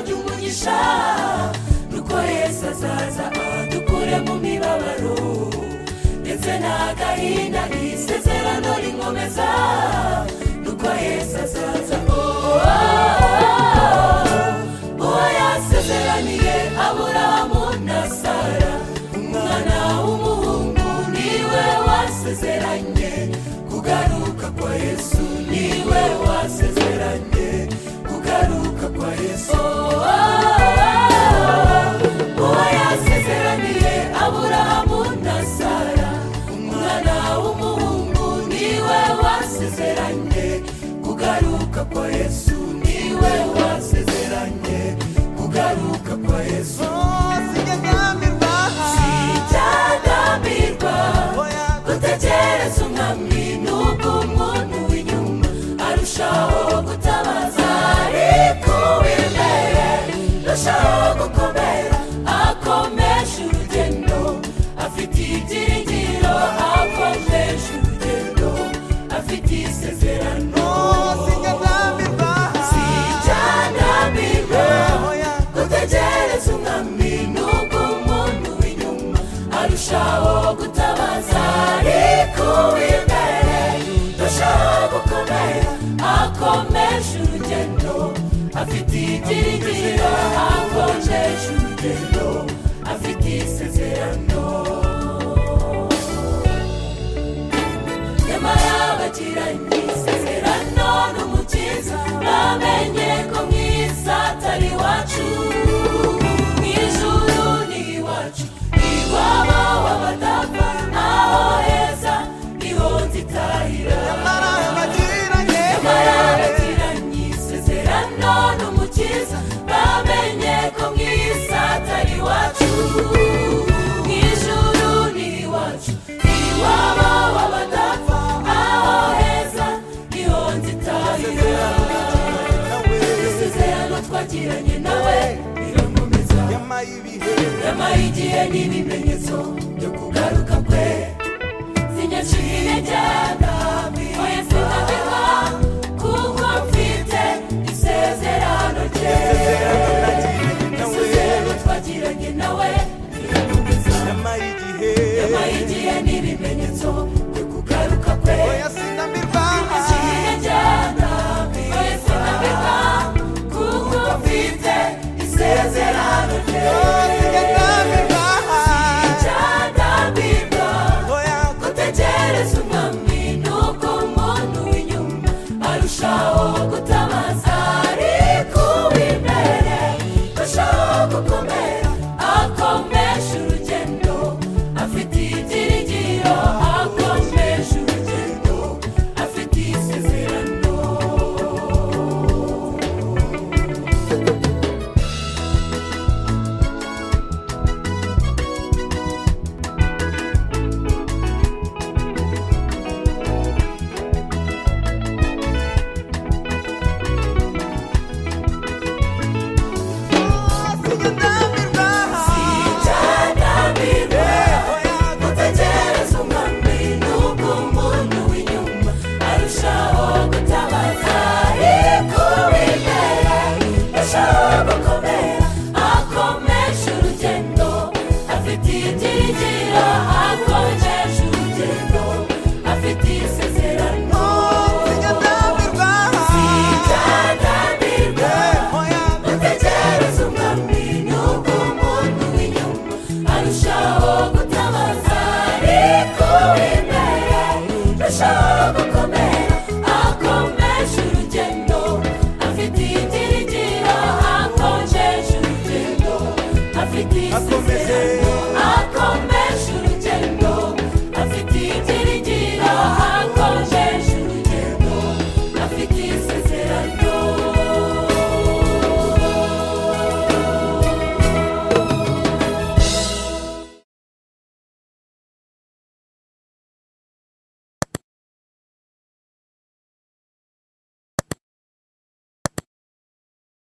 umugisha nuko yesu azaza adukure mu mibabaro ndetse n'agahinda isezerano rinkomeza nuko yesu azaza uwo yasezeraniye aburahamu na sara umwana w'umuhungu niwe wasezeranye kugaruka kwa yesu niwe wasezeranye kugaruka kwa yesu uwo yasezeraniye aburahamu na sara umwana w'umuhungu niwe wasezeranye kugaruka kwa yesu niwe wasezeranye kugaruka kwa yesu cyagambirwa gutekereza umwami n'ubwo umuntu w'inyuma arushaho gutabaza ariko w'imbere arushaho gukomera akomeje urugendo afite ibyiringiro akomeje urugendo afite isezerano sijyanamirwa gutegereza umwami n'ubwo umuntu w'inyuma arushaho gutabaza ariko w'imbere arushaho gukomera akomeje urugendo afite ibyiringiro akomeje urugendo afite isezerano nyamara bagiranye isezerano n'umukiza bamenye ko mu isi atari iwacu mu ijuru ni iwacu iwabo w'abadapfa naho heza niho nzitahira nyamara bagiranye isezerano n'umukiza bamenye ko mu isi atari iwacu mu ijuru ni iwacu iwabo w'abadapfa aho heza niho nzitahira isezerano twagiranye nawe rirakomeza nyama y'igihe n'ibimenyetso byo kugaruka